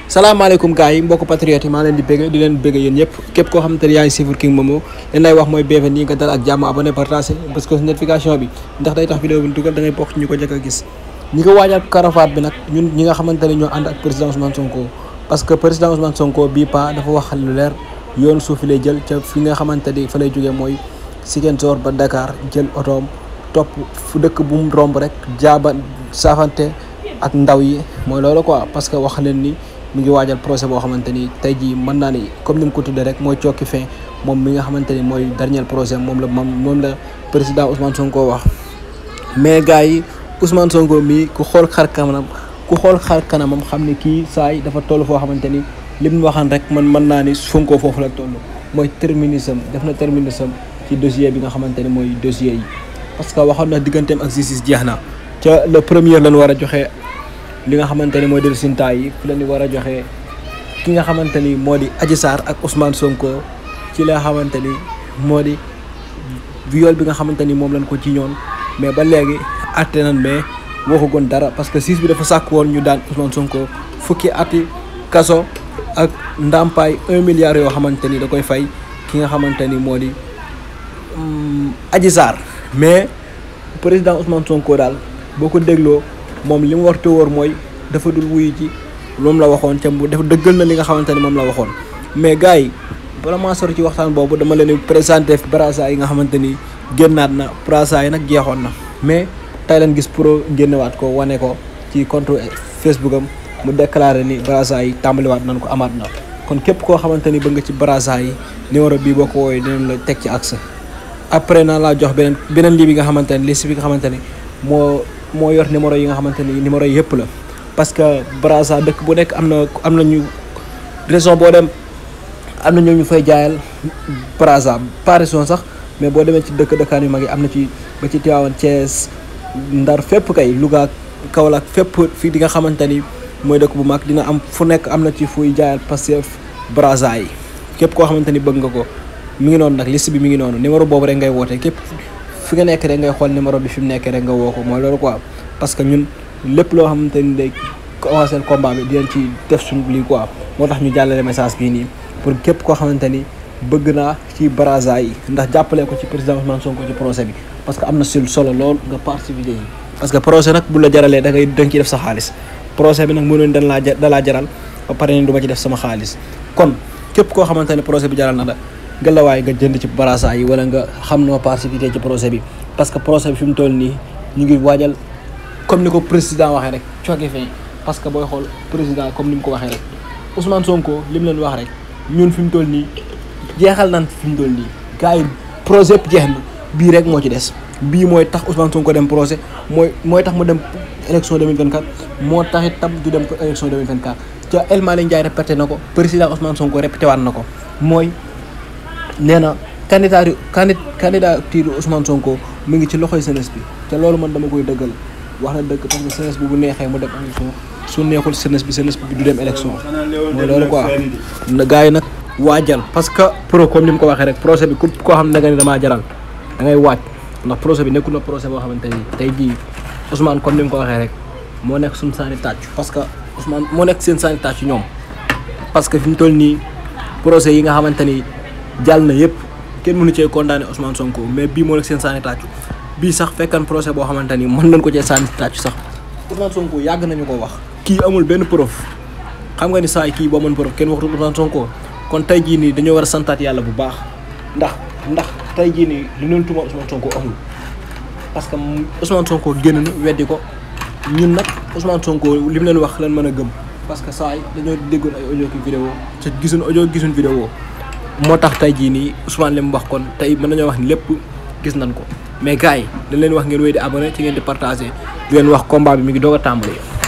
salaamaaleykum gars yi mbokk patriote yi maa leen di bëgg di leen bëgg yéen ñëpp képp koo xamante ne yaa ngi suivre King Momo leen lay wax mooy bienvenue nga dal ak jàmm abonné partagé parce que notification bi ndax day tax vidéo bi dugal da ngay bokk ñu ko njëkk a gis ñi ko waajal Arafat bi nag ñun ñi nga xamante ne ñoo ànd ak président Ousmane Sonko parce que président Ousmane Sonko bii pa dafa wax lu leer yoon suufi lay jël ca fi nga xamante ni fa lay jógee mooy Ziguinchor ba Dakar jël otoom topp fu dëkk bu mu romb rek jaaba saafante ak ndaw yi mooy loolu quoi parce que wax leen ni mu ngi waajal procès boo xamante ni tey jii mën naa ni comme ni mu ko tuddee rek mooy cokki fin moom mi nga xamante ni mooy dernier procès moom la moom moom la président Ousmane Sonko wax. mais gars yi Ousmane Sonko mii ku xool xar kanamam ku xool xar kanamam xam ne kii saa yi dafa toll foo xamante ni li mu waxaan rek man mën naa ni Sonko foofu la toll mooy terminisme def na terminisme ci dossier bi nga xamante ni mooy dossier yi. parce que waxoon na digganteem ak justice jeex na ca le premier lañ war a joxe li nga xamante ni mooy del sinta yi fi la ñu war a joxe ki nga xamante ni moo di Adji Sarr ak Ousmane Sonko ci la xamante ni moo di viol bi nga xamante ni moom lañ ko ci ñoon mais ba léegi atte nañ mais waxagoon dara parce que justice bi dafa sàkk woon ñu daan Ousmane Sonko fukki ati kaso ak ndàmpaay un milliard yoo xamante ni da koy fay ki nga xamante ni moo di Adji Sarr mais président Ousmane Sonko daal boo ko dégloo moom li mu war te wóor mooy dafa dul wuyu ci moom la waxoon ca mu dafa dëggal na li nga xamante ni moom la waxoon. mais gars yi bala maa sori ci waxtaan boobu dama leen di présenté brasa yi nga xamante ni génnaat na brasa yi nag jeexoon na mais tey leen gis pro génnewaat ko wane ko ci compte Facebook am mu déclaré ni brasa yi tàmbaliwaat nañ ko amaat na kon képp koo xamante ni bëgg nga ci brasa yi numéro bii boo ko woowee dinañ la teg ci axe. après naa laa jox beneen beneen lii bi nga xamante ne liste bi nga xamante ne moo moo yor numéro yi nga xamante ni numéro yi yëpp la parce que Brazza dëkk bu nekk am na am na ñu raison boo dem am na ñoo ñu fay jaayal Brazza pas raison sax mais boo demee ci dëkk dëkkaan yu mag yi am na ci ba ci Tivaouane Thiès Ndar fépp kay Louga Kaolack fépp fii di nga xamante ni mooy dëkk bu mag dina am fu nekk am na ci fuy jaayal Pastef Brazza yi képp koo xamante ni bëgg nga ko mi ngi noonu nag liste bi mi ngi noonu numéro boobu rek ngay woote képp fi nga nekk rek ngay xool numéro bi fi mu nekkee rek nga woo ko mooy loolu quoi parce que ñun lépp loo xamante ni day commencé combat bi dinañ ci def suñu lii quoi moo tax ñu jàllale message bii nii pour képp koo xamante ni bëgg naa ci Brazza yi ndax jàppale ko ci président Ousmane Sonko ci procès bi parce que am na sul solo lool nga participer yi parce que procès nag bu la jaralee da ngay da nga ciy def sa xaalis procès bi nag mënoon dañ laa da laa jaral ba pare ni du ma ci def sama xaalis kon képp koo xamante ne procès bi jaral na la gëlawaay nga jënd ci Brazza yi wala nga xam noo participer ci procès bi parce que procès bi fi mu toll nii ñu ngi waajal comme ni ko président waxee rek cooke fin parce que booy xool président comme ni mu ko waxee rek Ousmane Sonko li mu leen wax rek ñun fi mu toll nii jeexal nan fi mu toll nii gars yi procès yëpp jeex na bii rek moo ci des bii mooy tax Ousmane Sonko dem procès mooy mooy tax mu dem élection 2024 moo tax itam du dem ko élection 2024 ca El Malick Ndiaye répété na ko président Ousmane Sonko répété waat na ko mooy nee na candidature candi candidature Ousmane Sonko mu ngi ci loxoy jeunesse bi te loolu man dama koy dëggal wax na dëgg parce que jeunesse bi bu neexee mu dem élection su neexul jeunesse bi jeunesse bi du dem élection mooy loolu quoi gars yi nag waajal parce que pro comme ni mu ko waxee rek procès bi ku koo xam ne nga ni damaa jaral da ngay waaj ndax procès bi nekkul na procès boo xamante ni tey jii Ousmane comme ni mu ko waxee rek moo nekk suñu saani tàcc parce que Ousmane moo nekk seen saani tàcc ñoom parce que fi mu toll nii procès yi nga xamante ni jàll na yëpp kenn mënu cee condamné Ousmane Sonko mais bii moo nekk seen saani tàccu bii sax fekkan procès boo xamante ni mën nañ ko cee saani tàccu sax Ousmane Sonko yàgg nañu ko wax kii amul benn preuve xam nga ni saa kii boo mën preuve kenn waxtul Ousmane Sonko kon tey jii nii dañoo war a santaat yàlla bu baax ndax ndax tey jii nii li leen tuma Ousmane Sonko amul parce que Ousmane Sonko génn na weddi ko ñun nag Ousmane Sonko li mu leen wax lan mën a gëm parce que saa yi dañoo déggoon ay audio ki vidéo te gisuñ audio gisuñ vidéo moo tax tey jii nii Ousmane li mu wax kon tey mën nañoo wax ni lépp gis nañ ko mais gars yi dañ leen wax ngeen wéy di abonné ci ngeen di partagé di leen wax combat bi mi ngi doog a tàmbali.